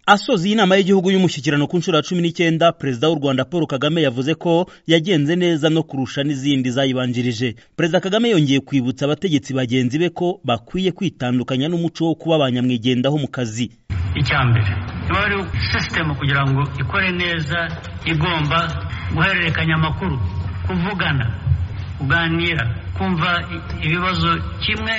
asoza inama y'igihugu y'umushyikirano ku nshuro ya cumi n'icyenda perezida w'u rwanda paul kagame yavuze ko yagenze neza no kurusha n'izindi zayibanjirije perezida kagame yongeye kwibutsa abategetsi bagenzi be ko bakwiye kwitandukanya n'umuco wo kuba ba nyamwigendaho mu kazi icya mbere niba hari sisitemu kugira ngo ikore neza igomba guhererekanya amakuru kuvugana kuganira kumva ibibazo kimwe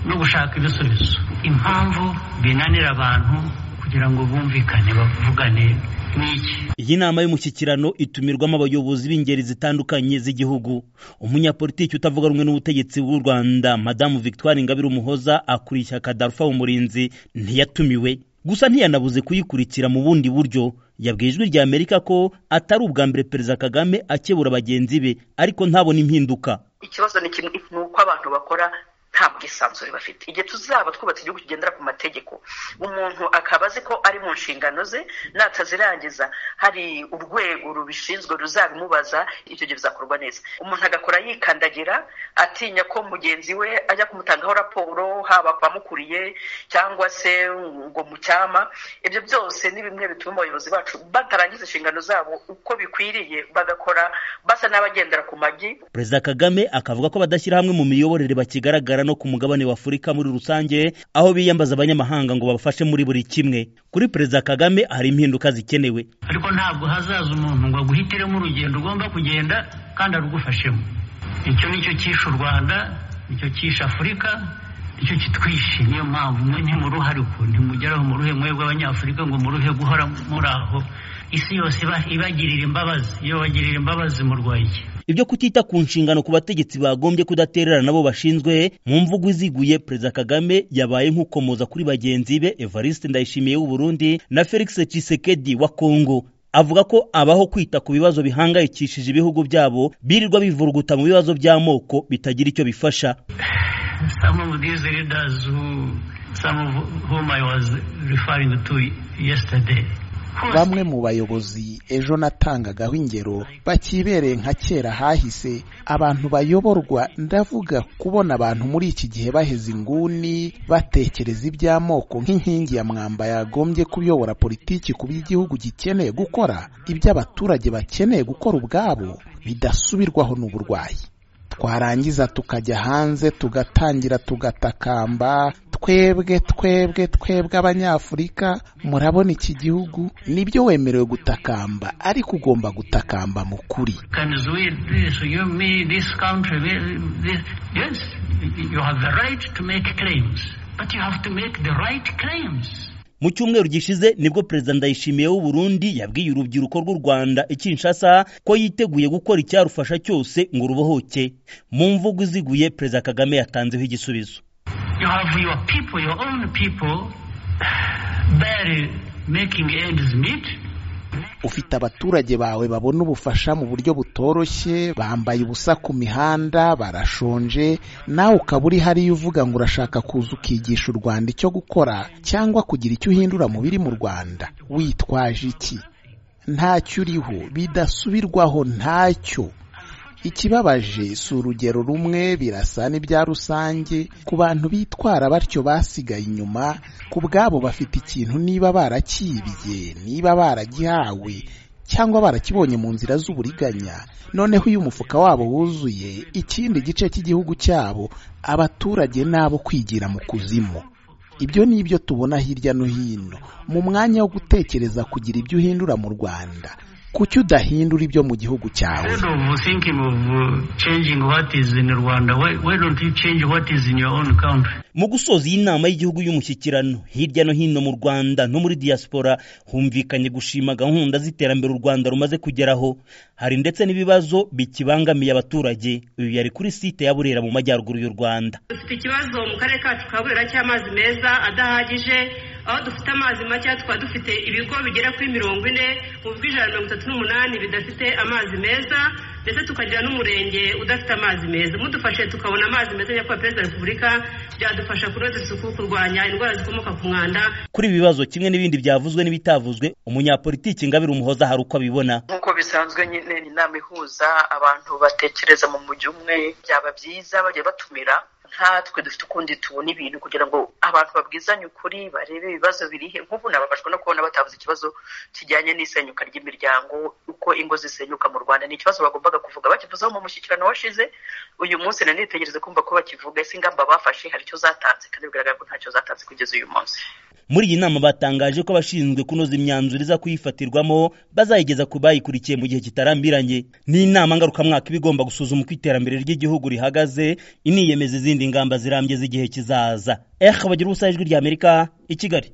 no gushaka ibisubizo impamvu binanira abantu kugira ngo bumvikane bavugane n'iki iyi nama y'umushyikirano itumirwamo abayobozi b'ingeri zitandukanye z'igihugu umunyapolitiki utavuga rumwe n'ubutegetsi bw'u rwanda madamu victoire ingabire umuhoza akuriye ishyaka darufa mu murinzi ntiyatumiwe gusa ntiyanabuze kuyikurikira mu bundi buryo yabwiye ijwi rya amerika ko atari ubwa mbere perezida kagame akebura bagenzi be ariko ntabona impinduka ikibazo ni kimwe ni uko abantu bakora nta bwisanzure bafite igihe tuzaba twubatse igihugu kigendera ku mategeko umuntu akaba azi ko ari mu nshingano ze natazirangiza hari urwego rubishinzwe ruzabimubaza icyo gihe bizakorwa neza umuntu agakora yikandagira atinya ko mugenzi we ajya kumutangaho raporo haba ku bamukuriye cyangwa se ngo mucyama ibyo byose ni bimwe bituma abayobozi bacu batarangiza inshingano zabo uko bikwiriye bagakora basa n'abagendera ku magi perezida kagame akavuga ko badashyira hamwe mu miyoborere bakigaragara no ku mugabane wa afurika muri rusange aho biyambaza abanyamahanga ngo babafashe muri buri kimwe kuri perezida kagame hari impinduka zikenewe ariko ntabwo hazaza umuntu ngo aguhitiremo urugendo ugomba kugenda kandi arugufashemo icyo nicyo cyishe u rwanda nicyo cyishe afurika nicyo kitwishe niyo mpamvu mwe ntimuruhare uku ntimugeraho muruhe mwebwe abanyafurika ngo muruhe guhora muri aho isi yose iba- ibagirira imbabazi iyo bagirira imbabazi murwaye iki ibyo kutita ku nshingano ku bategetsi bagombye kudatererana nabo bashinzwe mu mvugo iziguye perezida kagame yabaye nk'ukomoza kuri bagenzi be evariste ndayishimiye w'u burundi na felix tshisekedi wa kongo avuga ko abaho kwita ku bibazo bihangayikishije ibihugu byabo birirwa bivuruguta mu bibazo by'amoko bitagira icyo bifasha some of these leaders who, some of whom I was referring to yesterday. bamwe mu bayobozi ejo natangagaho ingero bakibereye nka kera hahise abantu bayoborwa ndavuga kubona abantu muri iki gihe baheze inguni batekereza iby'amoko nk'inkingi ya mwamba yagombye kuyobora politiki ku by'igihugu gikeneye gukora ibyo abaturage bakeneye gukora ubwabo bidasubirwaho n'uburwayi twarangiza tukajya hanze tugatangira tugatakamba twebwe twebwe twebwe abanyafurika murabona iki gihugu nibyo wemerewe gutakamba ariko ugomba gutakamba mu kuri Can we, this, you, me, this country, we- this, yes, you have the right to make claims, but you have to make the right claims. mu cyumweru gishize nibwo perezida ndayishimiye w'u burundi yabwiye urubyiruko rw'u rwanda i kinshasa ko yiteguye gukora icyarufasha cyose ngo rubohoke mu mvugo iziguye perezida kagame yatanzeho igisubizo You have your people, your own people, barely making ends meet. ufite abaturage bawe babona ubufasha mu buryo butoroshye bambaye ubusa ku mihanda barashonje nawe ukaba uri hariya uvuga ngo urashaka kuza ukigisha u rwanda icyo gukora cyangwa kugira icyo uhindura mu biri mu rwanda witwaje iki ntacyo uriho bidasubirwaho ntacyo ikibabaje si urugero rumwe birasa n'ibya rusange ku bantu bitwara batyo basigaye inyuma ku bwabo bafite ikintu niba barakibye niba baragihawe cyangwa barakibonye mu nzira z'uburiganya noneho iyo umufuka wabo wuzuye ikindi gice cy'igihugu cyabo abaturage nabo kwigira mu kuzimu ibyo ni ibyo tubona hirya no hino mu mwanya wo gutekereza kugira ibyo uhindura mu rwanda kuki udahindura ibyo mu gihugu cyawe Instead of thinking of uh, changing what is in Rwanda, why, why don't you change what is in your own country? mu gusoza iyi nama y'igihugu y'umushyikirano hirya no hino mu rwanda no muri diaspora humvikanye gushima gahunda z'iterambere u rwanda rumaze kugeraho hari ndetse n'ibibazo bikibangamiye abaturage uyu yari kuri site ya burera mu majyaruguru y'u rwanda dufite ikibazo mu karere kacu ka burera cy'amazi meza adahagije aho dufite amazi make tukaba dufite ibigo bigera kuri mirongo ine mu bw'ijana mirongo itatu n'umunani bidafite amazi meza ndetse tukagira n'umurenge udafite amazi meza mudufashe tukabona amazi meza nyakubahwa perezida wa repubulika byadufasha kunoza isuku kurwanya indwara zikomoka ku mwanda kuri ibi bibazo kimwe n'ibindi byavuzwe n'ibitavuzwe umunyapolitiki ngabire umuhoza hari uko abibona nk'uko bisanzwe nyine ni inama ihuza abantu batekereza mu mujyi umwe byaba byiza bajya batumira nkatwe dufite ukundi tubona ibintu kugira ngo abantu babwizanye ukuri barebe ibibazo birihe nk'ubu nababajwe no kubona batavuze ikibazo kijyanye n'isenyuka ry'imiryango uko ingo zisenyuka mu rwanda ni ikibazo bagombaga kuvuga bakivuzeho mu mushyikirano washize uyu munsi na nitegereze kumva ko bakivuga ese ingamba bafashe hari icyo zatanze kandi bigaragara ko ntacyo zatanze kugeza uyu munsi muri iyi nama batangaje ko abashinzwe kunoza imyanzuro iza kuyifatirwamo bazayigeza ku bayikurikiye mu gihe kitarambiranye ni inama ngarukamwaka iba igomba gusuzuma uko iterambere ry'igihugu rihagaze iniyemeza izindi ngamba zirambye z'igihe kizaza ehe bagira ubusa ijwi ry'amerika i kigali